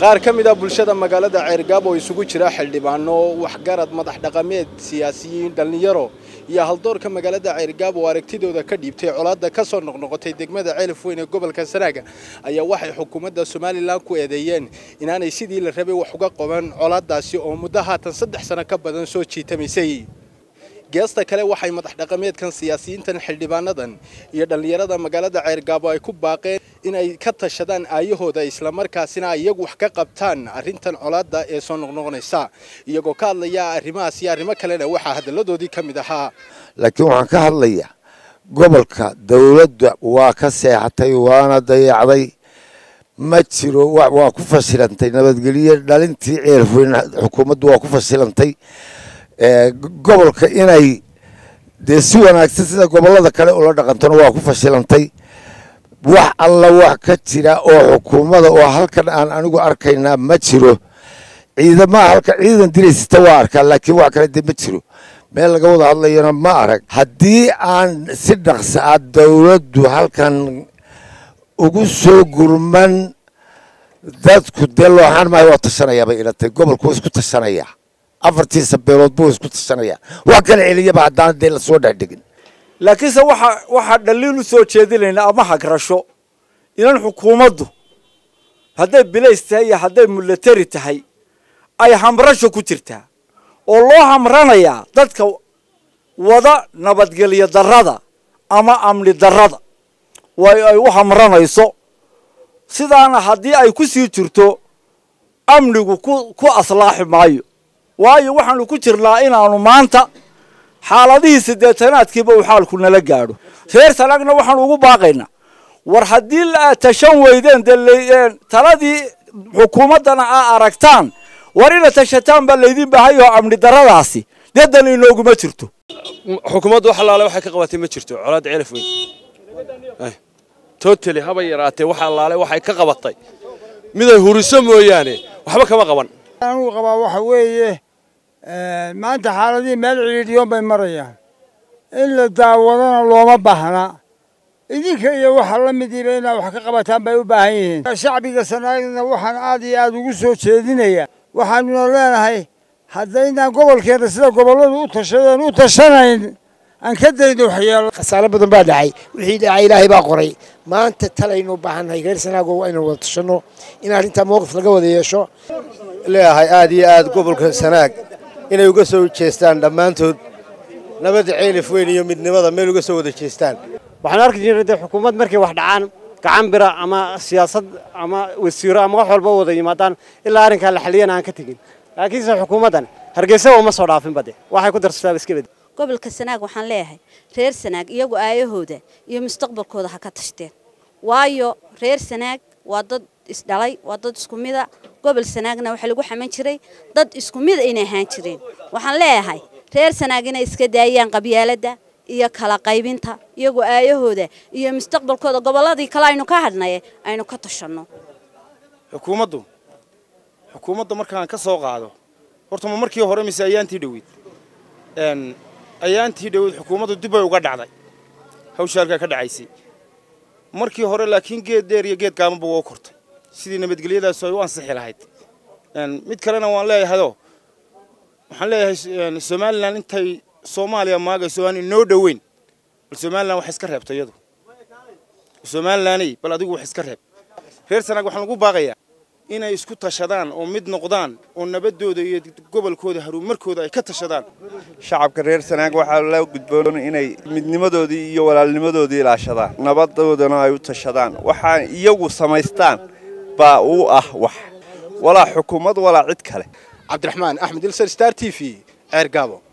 qaar ka mid a bulshada magaalada ceergaabo oo isugu jira xildhibaano waxgarad madax dhaqameed siyaasiyiin dhallinyaro iyo haldoorka magaalada ceergaabo oo aragtidooda ka dhiibtay colaadda ka soo noqnoqotay degmada ceelif weyn ee gobolka sanaaga ayaa waxay xukuumadda somalilan ku eedeeyeen inaanay sidii la rabay wax uga qaban colaaddaasi oo muddo haatan saddex sano ka badan soo jiitamaysay geesta kale waxay madax dhaqameedkan siyaasiyiintan xildhibaanadan iyo dhallinyarada magaalada ceergaabo ay ku baaqeen inay ka tashadaan aayahooda islamarkaasina iyagu wax ka qabtaan arrintan colaadda ee soo noqnoqonaysa iyagoo ka hadlaya arrimahaas iyo arrimo kalena waxaa hadalladoodii ka mid ahaa laakiin waxaan ka hadlayaa gobolka dowladda waa ka seexatay waana dayacday ma jiro waa ku fashilantay nabadgelyo dhalintii ceelfoyn xukuumaddu waa ku fashilantay gobolka inay dee si wanaagsan sida gobollada kale ula dhaqantona waa ku fashilantay wax alla wax ka jira oo xukuumada oo halkan aan anigu arkaynaa ma jiro ciidamaha halka ciidan diraysata waa arkaa laakiin wax kale dee ma jiro meel laga wada hadlayana ma arag haddii aan si dhaqsa ah dowladdu halkan ugu soo gurman dadku dee looxaan maayo waa tashanayaa bay ilatay gobolku waa isku tashanayaa afartiisa beelood buu isku tashanayaa wax kala celiyaba haddaan dee lasoo dhexdhigin laakiinse waxa waxaa dhaliil u soo jeedinaynaa ama hagrasho inan xukuumaddu hadday bilays tahay iyo hadday milatari tahay ay hamrasho ku jirtaa oo loo hamranayaa dadka wada nabadgelyo darrada ama amni darrada way ay u hamranayso sidaana haddii ay ku sii jirto amnigu ku ku aslaaxi maayo waayo waxaanu ku jirnaa inaanu maanta xaaladihii siddeetanaadkiiba uu xaalku nala gaadho reer sanaagna waxaanu ugu baaqaynaa war haddii la tashan weydeen dee taladii xukuumaddana aa aragtaan war ina tashataan baa laydin baahay oo amni darradaasi dee dan inooguma jirto xukuumaddu wax allaale waxay ka qabatay ma jirto colaadda ceelaf weyn totally haba yaraatee wax allaale waxay ka qabatay miday huriso mooyaane waxba kama qaban anugu qabaa waxa weeye maanta xaaladihii meel cidhiidhiyoon bay marayaan in la daawadana looma baahna idinka iyo waxa la midiiba inaad wax ka qabataan bay u baahan yihiin shacbiga sanaagna waxaan aad iyo aad ugu soo jeedinayaa waxaanuna leenahay haddaynaan gobolkeenna sida gobolladu u tashadeen u tashanayn aan ka dayno waxyeelo khasaaro badan baa dhacay wixii dhacay ilaahay baa qoray maanta talaynu u baahannahay reer sanaago waa inaan wada tashanno in arrintaa mowqif laga wada yeesho leeyahay aad iyo aad gobolka sanaag inay uga soo jeestaan dhammaantood nabadda ceelif weyn iyo midnimada meel uga soo wada jeestaan waxaan arki jirnay dee xukuumad markay wax dhacaan gacan bira ama siyaasad ama wasiiro ama wax walba wada yimaadaan ilaa arrinkaa la xaliyana aan ka tegin laakiinse xukuumaddan hargeysa uma soo dhaafinba de waxay ku darsataaba iska bedi gobolka sanaag waxaan leeyahay reer sanaag iyagu aayahooda iyo mustaqbalkooda ha ka tashteen waayo reer sanaag waa dad isdhalay waa dad isku mida gobol sanaagna waxaa lagu xaman jiray dad isku mida inay ahaan jireen waxaan leeyahay reer sanaag inay iska daayaan qabyaaladda iyo kala qaybinta iyagoo aayahooda iyo mustaqbalkooda gobolladii kale aynu ka hadhnaye aynu ka tashanno xukuumaddu xukuumadda markaan ka soo qaado horta ma markii hore mise ayaantii dhoweyd ayaantii dhoweyd xukuumaddu dib bay uga dhacday hawsha halkaa ka dhacaysay markii hore laakiin geed dheer iyo geed gaabanba waa kortay sidii nabadgelyadaasu ay u ansixi lahayd mid kalena waan leeyahayoo waxaan leeyahay somalilan intay soomaaliya maagayso aan inoo dhoweyn bal somalilan wax iska reebta iyadu somalilaney bal adigu wax iska reeb reer sanaag waxaan ugu baaqayaa inay isku tashadaan oo mid noqdaan oo nabadooda iyo gobolkooda haruumarkooda ay ka tashadaan shacabka reer sanaag waxaa la gudboon inay midnimadoodii iyo walaalnimadoodii ilaashadaan nabadoodana ay u tashadaan waxaa iyagu samaystaan baa u ah wax walaa xukuumad walaa cid kale cabdiraxmaan axmed ilsar star t v ceer gaabo